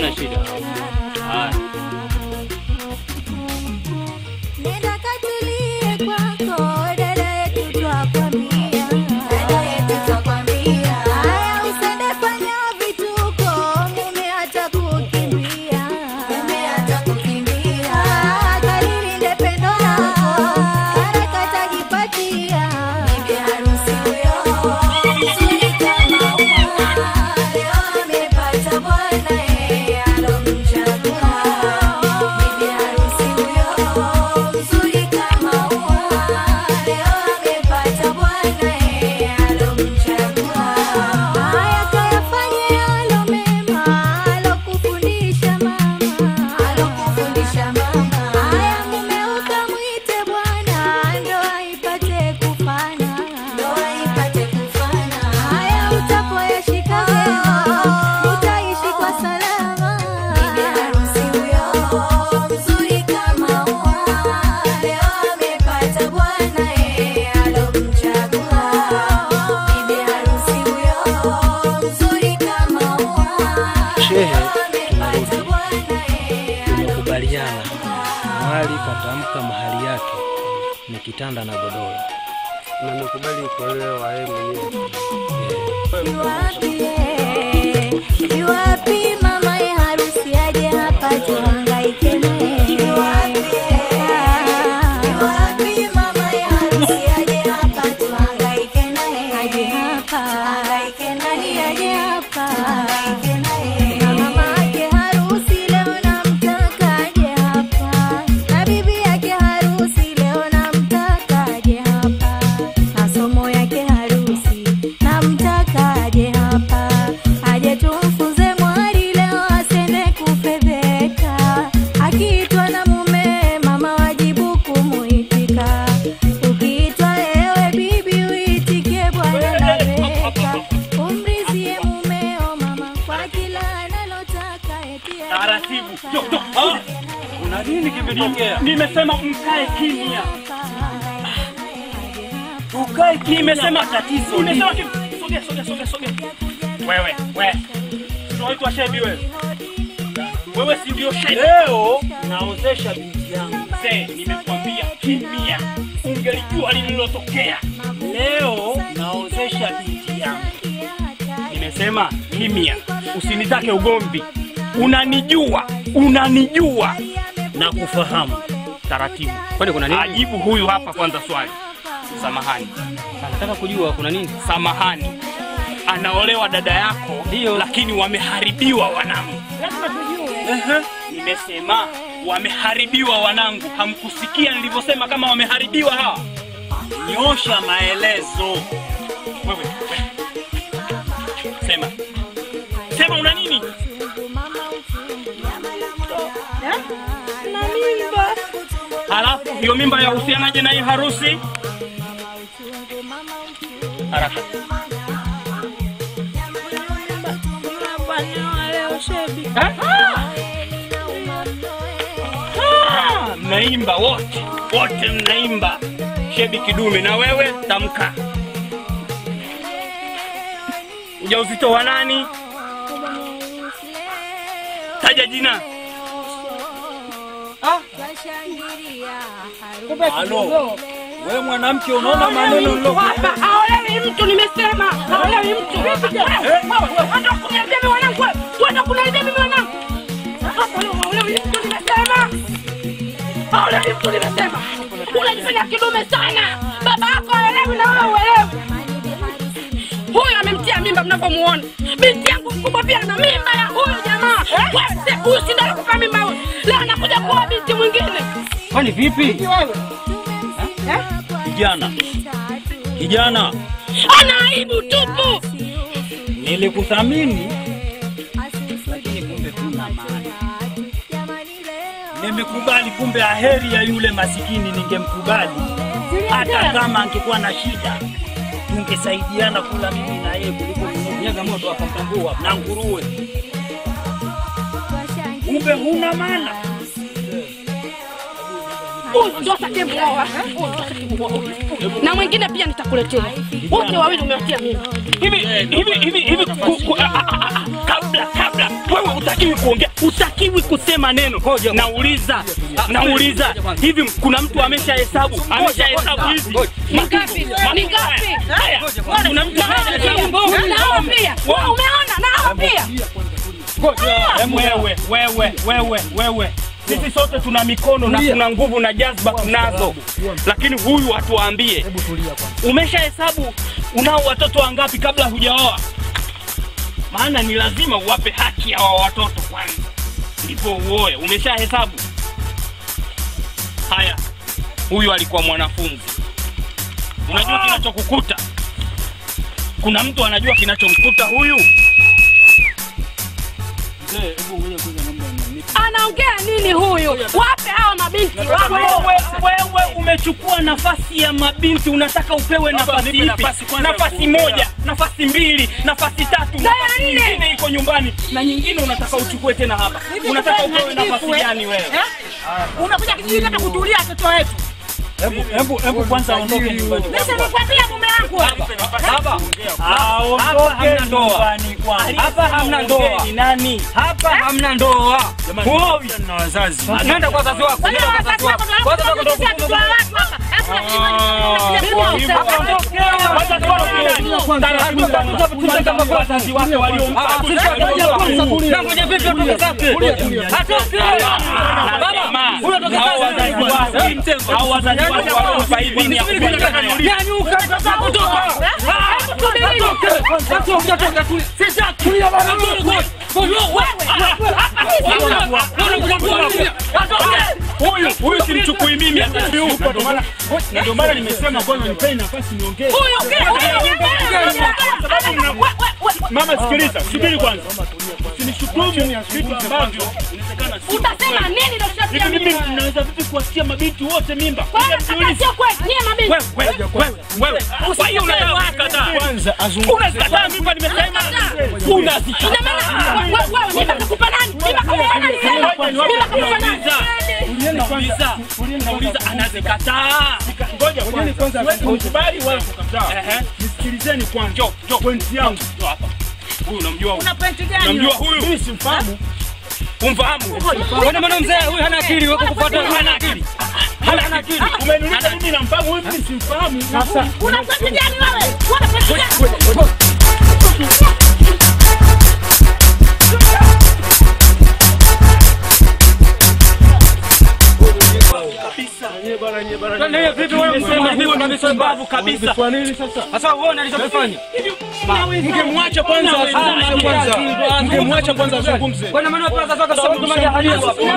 Haina shida. Haya. Nenda katulie kwako, dada yetu twakwambia. Dada yetu twakwambia. Haya usende fanya vituko, mume atakukimbia. Mume atakukimbia. Ah, kalilinde pendo lako, haraka tajipatia. Bibi harusi huyo, mzuri kama ua. Leo amepata bwana yeye alomchagua. Bibi harusi huyo, mzuri kama ua. Leo amepata bwana yeye alomchagua. Haya kayafanye yalo mema, alokufundisha mama. Alokufundisha mama. Haya mume ukamwite bwana, ndoa ipate kufana. Ndoa ipate kufana. Haya utapoyashika vyema, utaishi kwa salama. Bibi harusi huyo, mzuri kama ua. Leo amepata bwana yeye alomchagua. Bibi harusi huyo, mzuri kama ua. Shehe, Amepata tunarudi. bwana yeye Tumekubaliana mahali katamka mahali yake ni kitanda na godoro. Na nimekubali kuolewa yeye mwenyewe. Iwapi, iwapi mama ya harusi aje hapa tuhangaike naye. Iwapi mama ya harusi aje hapa tuhangaike naye. Aje hapa, nani aje hapa? Na mama yake harusi leo namtaka aje hapa. Na bibi yake harusi leo namtaka aje hapa. Na somo yake harusi namtaka aje hapa. Aje tumfunze mwari leo asende kufedheka. Akiitwa na mume mama wajibu kumuitika. Ukiitwa ewe bibi uitikie bwana nabeka. Umrizie mumeo mama kwa kila analotaka eti Taratibu. Yo, yo, ah. Kuna nini kimetokea? Nimesema mkae kimya. Ukae kimya. Nimesema tatizo. Nimesema kimya. Sogea, sogea, sogea, sogea. Wewe, wewe. Unaitwa Shebi wewe. Wewe si ndio Shebi? Leo naozesha binti yangu. Mzee, nimekwambia kimya. Ungelijua lililotokea. Leo naozesha binti yangu. Nimesema kimya. Usinitake ugomvi. Unanijua, unanijua na kufahamu. Taratibu. Kwani kuna nini? Ajibu huyu hapa kwanza swali. Samahani. Nataka kujua kuna nini? Samahani. Anaolewa dada yako Ndio. lakini wameharibiwa wanangu. Ehe. Nimesema wameharibiwa wanangu. Hamkusikia nilivyosema kama wameharibiwa hawa? Nyosha maelezo. Wewe, wewe. Sema. Sema una nini? Na mimba. Halafu hiyo mimba yahusianaje na hii harusi? Haraka. Eh? Ah, Mnaimba wote wote, mnaimba. Shebi kidume, na wewe tamka. Ujauzito wa nani? Taja jina. Halo. Wewe mwanamke unaona maneno nilo Hapa haolewi mtu, nimesema haolewi mtu. Wenda kuniambia mimi wanangu, wenda kuniambia mimi wanangu. Hapa leo haolewi mtu, nimesema haolewi mtu, nimesema. Unajifanya kidume sana, baba yako haolewi na wewe uelewi. Huyu amemtia mimba mnavyomuona. Binti yangu mkubwa pia ana mimba ya huyu jamaa. Wewe si- huyu si ndio alikupa mimba huyu. Leo anakuja kuoa binti mwingine. Kwani vipi? Kijana, kijana, Ana aibu tupu. nilikuthamini lakini kumbe kuna maana. Nimekubali, kumbe aheri ya yule masikini ningemkubali, hata kama angekuwa na shida tungesaidiana kula mimi na yeye kuliko kunyaga moto akamtambua na nguruwe. Kumbe huna maana. Huyu ndo atakayemuoa. Huyu ndo atakayemuoa huyu. Na mwingine pia nitakuletea. Wote wawili umewatia mimba. hivi hivi hivi hivi ku- ku- a- a- a- a- kabla kabla wewe utakiwi kuongea, utakiwi kusema neno. Nauliza, nauliza hivi, kuna mtu amesha hesabu, amesha hesabu hizi Ni ngapi? Ni ngapi? Haya, kuna mtu amesha hesabu Nao pia. Umeona? Nao pia. Em, wewe wewe wewe wewe sisi sote tuna mikono na tuna nguvu na jazba tunazo, lakini huyu atuambie, umesha hesabu unao watoto wangapi kabla hujaoa? Maana ni lazima uwape haki ya wa watoto kwanza, ndipo uoe. Umesha hesabu? Haya, huyu alikuwa mwanafunzi. Unajua kinachokukuta? Kuna mtu anajua kinachomkuta huyu? Anaongea nini huyu? Wape hawa mabinti wape. Wewe, wewe umechukua nafasi ya mabinti, unataka upewe nafasi ipi? Nafasi moja, nafasi mbili, nafasi tatu, Na ya nafasi nne. nyingine iko nyumbani na nyingine unataka uchukue tena hapa. Unataka upewe nafasi gani wewe? Umekuja kijijini hata kutulia watoto wetu. Hebu hebu hebu kwanza aondoke nyumbani. Sasa nikwambia mume wangu. Hapa hapa hamna ndoa. Hapa hamna ndoa. Ni nani? Hapa hamna ndoa. Huowi. na wazazi. Nenda kwa wazazi wako. Nenda kwa wazazi wako. Kwanza utakwenda kufunga Wazazi wake waliompa Nangoja vipi atoke zake? Atoke. Baba, huyo atoke zake. au wazazi wake waliompa idhini ya kupeleka kanuni. Nyanyuka, kutoka. Atoke, atoke, atoke. Sasa tulia baba. Huyu huyu simchukui mimi hata siupo. Ndio maana na ndio maana nimesema kwanza nipeni nafasi niongee. Mama, sikiliza, subiri kwanza. Usinishutumu vitu ambavyo inawezekana si Utasema nini ndio Hivi tushatia mimi mimba? ninaweza vipi kuwasikia mabinti wote mimba? Kwa hiyo kama sio kweli, nyie mabinti. Wewe, wewe, wewe, wewe. Kwa hiyo unataka kukataa. Kwanza azungumze. Unazikataa mimba nimesema. Ina Unazikataa. maana wewe wewe mimba kakupa nani? Mimba kakupa nani? Mimba kakupa nani? Nauliza, nauliza anazikataa. Ngoja kwanza. Siwezi kukubali wala kukataa. Nisikilizeni kwanza. Njoo, njoo. Pointi yangu. Njoo hapa. Huyu unamjua huyu? Una pointi gani? Unamjua huyu? Mimi simfahamu. Umfahamu? Wewe maana mzee huyu hana akili, wewe kufuata hana akili. Hana akili. Umeniuliza mimi namfahamu huyu mimi simfahamu. Sasa Una pointi gani wewe? Una pointi gani? Ndio vipi wewe nimesema msema huyu ni msumbavu kabisa. Kwa nini sasa? Sasa uone alichokifanya. Mngemwacha kwanza azungumze kwanza. Mngemwacha kwanza azungumze. Kwa maana wewe wazazi wako sasa kama jahalia.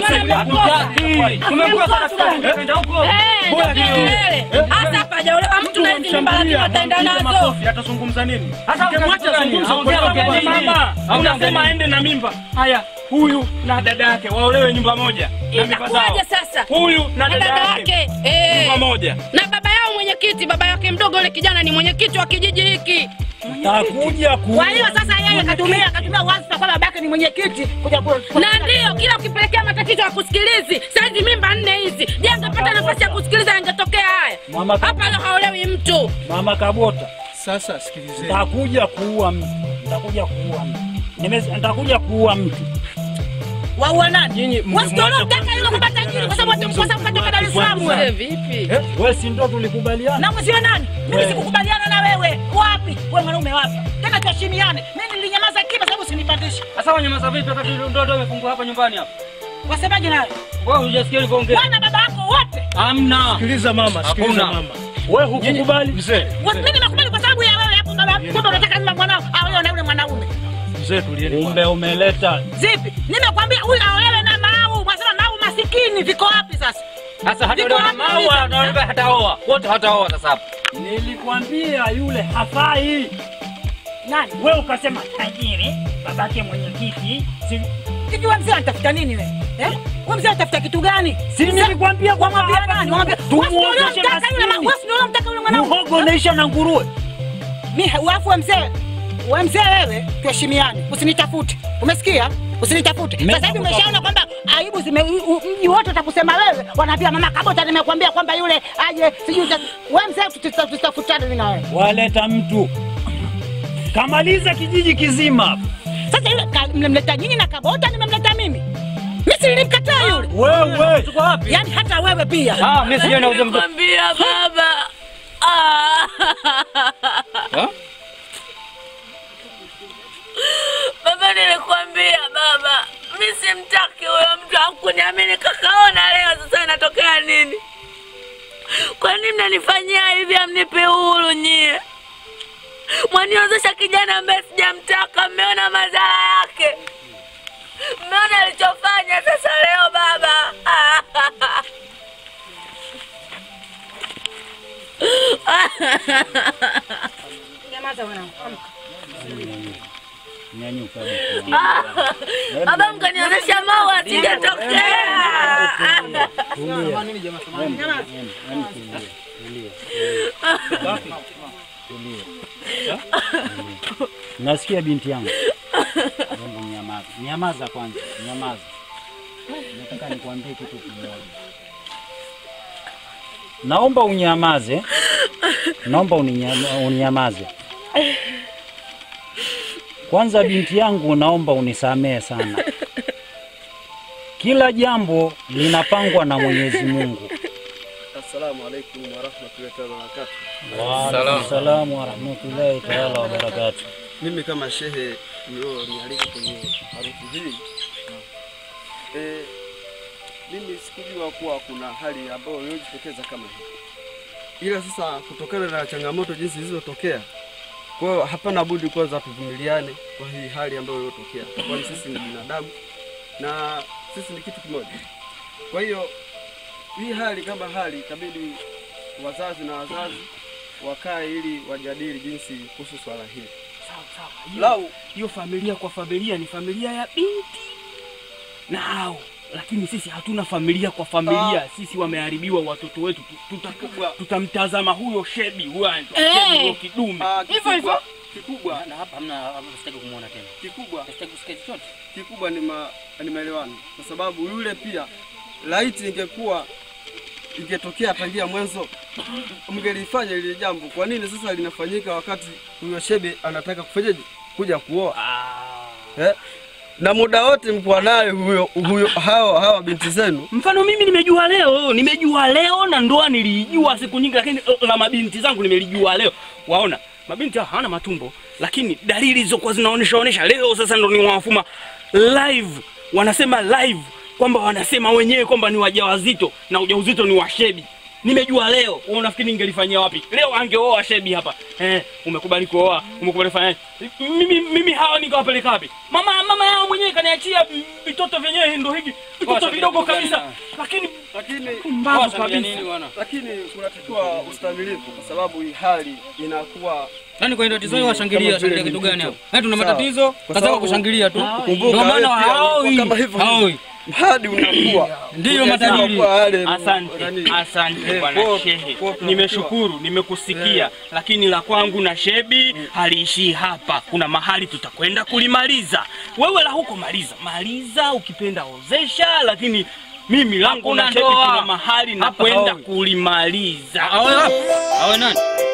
Tumekuwa sana tukaenda huko. Eh, ndio kelele. Hasa hapajaolewa mtu na hizi mimba lakini wataenda nazo. Makofi atazungumza nini? Hata Mwacha azungumze. Ongea ongea nini? Mama, unasema aende na mimba. Haya, huyu na dada yake waolewe nyumba moja. Na mimba zao. Itakuwaje sasa? Huyu na Na dada dada yake yake. Eh. nyumba moja. Na baba yao mwenyekiti, baba yake mdogo yule kijana ni mwenyekiti wa kijiji hiki. Takuja ku Kwa hiyo sasa yeye katumia katumia wadhifa kwa babake ni mwenyekiti kuja ku Na ndio kila ukipelekea matatizo ya kusikilizi. Sasa hizi mimba nne hizi. Je, angepata nafasi ya kusikiliza yangetokea haya? Mama Hapa leo haolewi mtu. Mama Kabota. Sasa sikilizeni. Nitakuja kuua mtu. Nitakuja kuua mtu. Nimesema nitakuja kuua mtu. waua nani? Nyinyi Wasichana mtaka yule kwa tajiri kwa sababu atamkosa kutoka Dar es Salaam wewe. Vipi? Wewe si ndio tulikubaliana? Na mzio nani? Mimi sikukubaliana na wewe. Wapi? Wewe mwanaume wapi? Tena tuheshimiane. Mimi nilinyamaza kimya sababu usinipandishe. Sasa wanyamaza vipi wakati ndoto imefungwa hapa nyumbani hapa? Wasemaje nawe? Wewe hujasikia nilivyoongea? Wana baba yako wote. Hamna. Sikiliza mama, sikiliza Hakuna. mama. Wewe hukukubali? Mzee. Wa- Mimi nakubali kwa sababu ya wewe hapo baba. Kumbe unataka nima mwanao aolewe na yule mwanaume. Mzee tulieni. Kumbe umeleta. Zipi? Nimekwambia huyu aolewe na Mau. Mwasema Mau masikini viko wapi sasa? Sasa hata Viko yule wapi mama hizo? anaomba hataoa. Wote hataoa sasa hapa. Nilikwambia yule hafai. Nani? Wewe ukasema tajiri, babake mwenyekiti. Si Hivi wewe mzee anatafuta nini wewe? Eh? Wewe mzee anatafuta kitu gani? si nilikwambia kwamba Wamwambia hapa nani? Wamwambia tumuozeshe mtaka yule ma- maskini. wewe ndio unamtaka yule mwanaume. Muhogo unaisha na nguruwe. Mimi wafu wa mzee. Wewe mzee wewe, tuheshimiane. Usinitafute. Umesikia? Usinitafute. Mimi Sasa hivi umeshaona kwamba aibu zime u- u- mji wote utakusema wewe. Wanaambia mama Kabota nimekwambia kwamba yule aje sijui uta- wewe mzee tuta- tutafutane mimi na wewe. Waleta mtu. Kamaliza kijiji kizima. Sasa yule ka- mlemleta nyinyi na Kabota nimemleta mimi. Mimi si nilimkataa yule. Wewe tuko wapi? Yaani hata wewe pia. Ah, mimi sijui nauza mtoto. Kwambia baba. Ah. Baba, nilikwambia baba, mi simtaki huyo mtu, hakuniamini. Kakaona leo sasa inatokea nini? Kwa nini mnanifanyia hivi? Amnipe uhuru nyie, mwaniozesha kijana ambaye sijamtaka. Mmeona madhara yake, mmeona alichofanya sasa leo baba. Nyamaza mwanangu. Nyanyuka. Baba, mkaniozesha maua singetokea. Sema nini jamaa? Sema nini? Nyamaza. Nasikia binti yangu. Hebu nyamaza. Nyamaza kwanza. Nyamaza. Nataka nikwambie kitu kimoja. Naomba unyamaze. Naomba uninyama- unyamaze. Kwanza binti yangu, naomba unisamehe sana. Kila jambo linapangwa na Mwenyezi Mungu. Assalamu alaikum warahmatullahi taala wabarakatuh. Waalaikum salamu warahmatullahi taala wabarakatuh. Mimi kama shehe mlionialika kwenye harusi hii eh, mimi sikujua kuwa kuna hali ambayo iliyojitokeza kama hii, ila sasa kutokana na changamoto jinsi zilizotokea, kwa hiyo hapana budi kwanza tuvumiliane kwa hii hali ambayo iliyotokea, kwani sisi ni binadamu na sisi ni kitu kimoja. Kwa hiyo hii hali kama hali itabidi wazazi na wazazi wakae ili wajadili jinsi kuhusu swala hili. Sawa sawa. Lau- Hiyo hiyo familia kwa familia ni familia ya binti na hao, lakini sisi hatuna familia kwa familia. Sisi wameharibiwa watoto wetu, Tu- tuta- tutamtazama huyo shebi huyo anaitwa Eh. shebi, huyo kidume Ah, Hivyo hivyo. kikubwa kikubwa Na hapa hamna hapa sitaki kumuona tena. kikubwa Sitaki kusikia chochote. kikubwa ni, ma, ni maelewano, kwa sababu yule pia laiti ingekuwa ingetokea tangia mwanzo mngelifanya lile jambo. Kwa nini sasa linafanyika wakati huyo shebe anataka kufanyaje kuja kuoa eh? na muda wote mkuwa naye huyo, huyo hawa, hawa binti zenu Mfano mimi nimejua leo, nimejua leo na ndoa nilijua siku nyingi, lakini eh, la mabinti zangu nimelijua leo. Waona mabinti hao hawana matumbo, lakini dalili zilizokuwa zinaonesha onesha leo sasa ndo niwafuma live, wanasema live kwamba wanasema wenyewe kwamba ni wajawazito na ujauzito ni wa shebi. Nimejua leo. Wewe unafikiri ningelifanyia wapi? Leo angeoa shebi hapa. Eh, umekubali kuoa, umekubali kufanya. Mimi mimi hawa nikawapeleka wapi? Mama mama yao mwenyewe kaniachia vitoto vyenyewe ndio hiki. Vitoto vidogo kabisa. Lakini lakini mbavu Familia kabisa. nini bwana? lakini kunatakiwa ustamilivu kwa sababu hii hali inakuwa Yaani kwenye tatizo hili washangilia, Kama vile washangilia kitu ni gani hapo? mtoto. Yaani tuna Sawa. matatizo, Kwa kaza sababu- kushangilia tu. kumbuka Ndio maana wewe pia haoi. unakuwa kama hivyo hivyo. Haoi. hadi unakuwa Ndiyo hujajua matajiri. kuwa yale Asante, nani- asante Eh, bwana kwa- shehe, kwa tunatakiwa- nimeshukuru, nimekusikia, lakini la kwangu na shebi haliishii hapa. Kuna mahali tutakwenda kulimaliza. Wewe la huko maliza, maliza, ukipenda ozesha, lakini mimi langu Hakuna na shebi ndoa. kuna mahali Hapa nakwenda haoi. kulimaliza. Awe hapo. Awe nani?